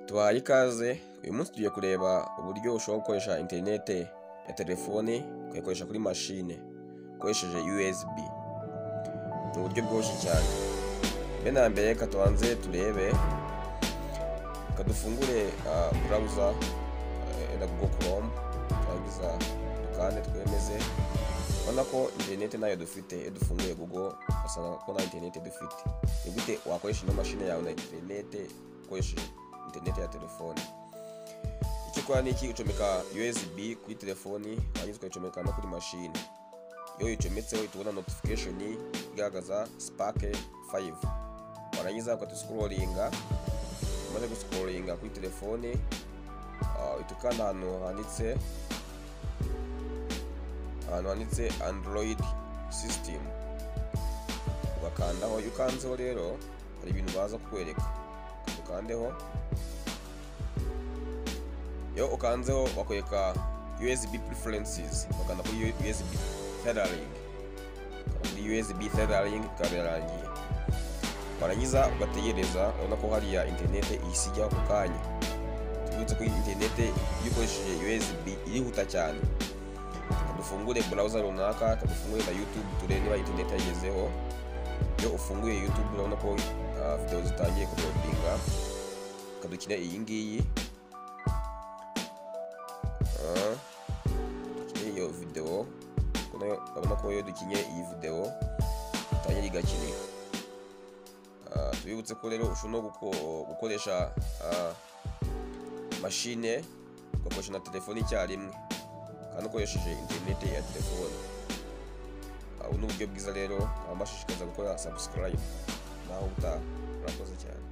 duhaye ikaze uyu munsi tugiye kureba uburyo ushobora gukoresha interinete ya telefone ukayikoresha kuri mashine ukoresheje USB ni uburyo bworoshye cyane mbere na mbere reka tubanze turebe reka dufungure burawuza na google chrome twarangiza dukande twemeze urabona ko interinete nayo dufite iyo dufunguye google basanga ko nta interinete dufite ni gute wakoresha ino mashini yawe na interinete ukoresheje interinete ya telefone icyo ukora ni iki ucomeka usb kuri telefoni warangiza ukayicomeka no kuri mashini iyo uyicometseho tubona notification igaragaza spark 5 warangiza ukadusikororinga umaze gusikororinga kuri telefone uhita ukanda ahantu handitse ahantu handitse android system ugakandaho iyo ukanzeho rero hari ibintu baza kukwereka ukandeho iyo ukanzeho bakwereka usb preferences bakanda kuri usb tethering kuri usb tethering bikabirangiye warangiza ugategereza ubona ko hariya interinete ihisigaho ako kanya tubibutse ko interinete iyo ukoresheje usb irihuta cyane dufungure burawuza runaka dufungure na youtube turebe niba interinete yagezeho iyo ufunguye youtube urabona ko videwo zitangiye kudodinga dukine iyi ngiyi dukine iyo videwo urabona ko iyo dukinye iyi videwo itangira igakinira tubibutse ko rero ushobora gukoresha mashine ugakoresha na telefone icyarimwe kandi ukoresheje interinete ya telefone ubu ni uburyo bw'iza rero abashishikariza gukora sabusikarayibu naho utaha murakoze cyane